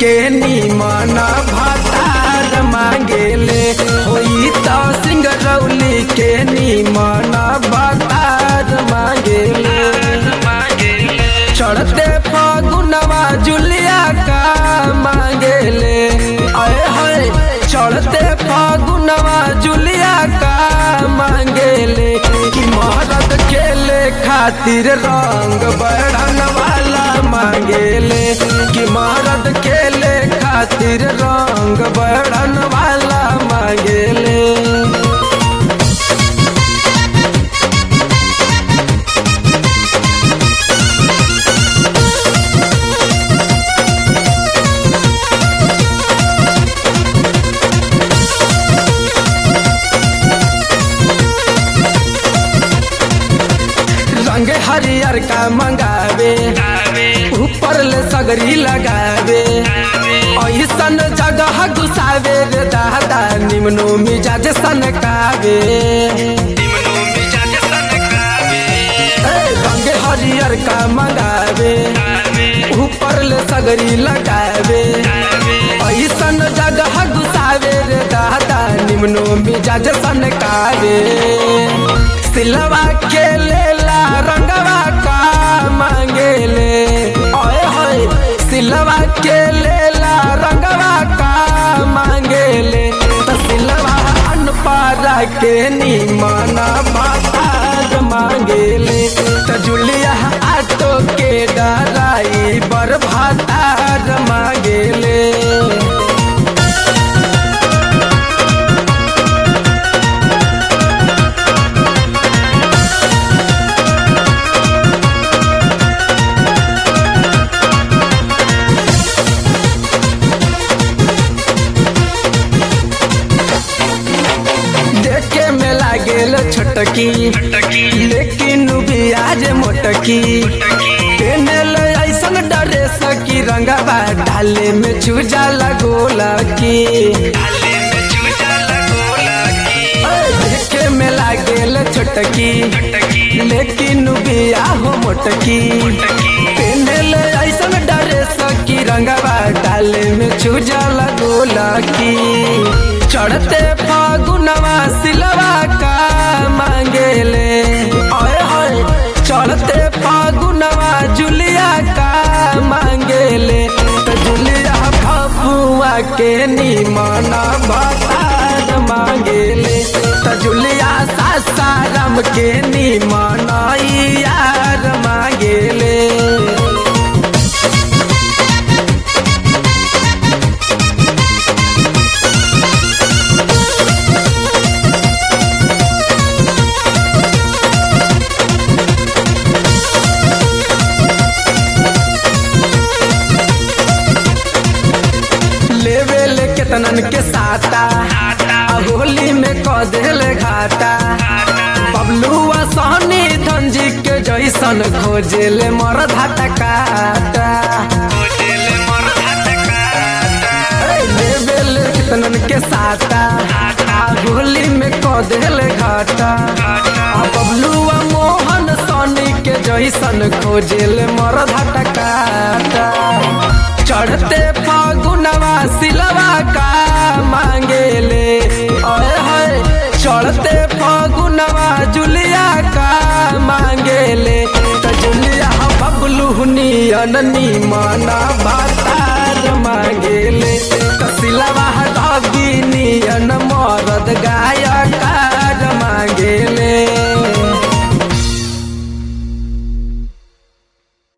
के निमना भातार मांगेले होई तो सिंगरौली के निमना भातार मांगेले चढ़ते फागुनवा जुलिया का मांगेले आए हाय चढ़ते फागुनवा जुलिया का मांगेले कि मरद खेले खातिर रंग बढ़न वाला मांगेले कि मरद खेले खातिर रंग बढ़न वाला मांगेले रंग हरियर का मंगावे ऊपर ले सगरी लगावे ऐसन जगह घुसावे रे दादा निम्नो मिजाज सनकावे ए, रंग हरियर का मंगावे ऊपर ले सगरी लगावे ऐसन जगह घुसावे रे दादा निम्नो मिजाज सनकावे सिलवा के लेला रंगवा का मांगेले ओए होए सिलवा के लेला रंगवा का मांगेले त सिलवा अनपारा के निमना भातार मांगेले त जुलिया आटो के डराई बर भातार मांगेले देखे में लागेल छोटकी लेकिन बियाज मोटकी पेनल ऐसन डरे सकी रंगवा डाले में चूजा लगोला की देखे में लागेल छोटकी लेकिन बिया हो मोटकी पेनल ऐसन डरे सकी रंगवा डाले में चूजा लगोला की चढ़ते फागुनवा सिलवा का मांगेले ओए होए चढ़ते फागुनवा जुलिया का मांगेले तो जुलिया फफुआ के निमना भातार मांगेले तो जुलिया सासाराम के निमना यार मांगेले लेवे ले केतनन के साता आ होली में क देले घाटा बबलुआ सहनी धंजी के जैसन खोजेले मर धाटा काटा ए, लेवे ले केतनन के साता आ होली में क देले घाटा आ बबलुआ मोहन सहनी के जैसन खोजेले मर धाटा काटा चढ़ते फागुनवा सिलवा का मांगेले ओए होए चढ़ते फागुनवा जुलिया का मांगेले त जुलिया बबलू नियन निमना भात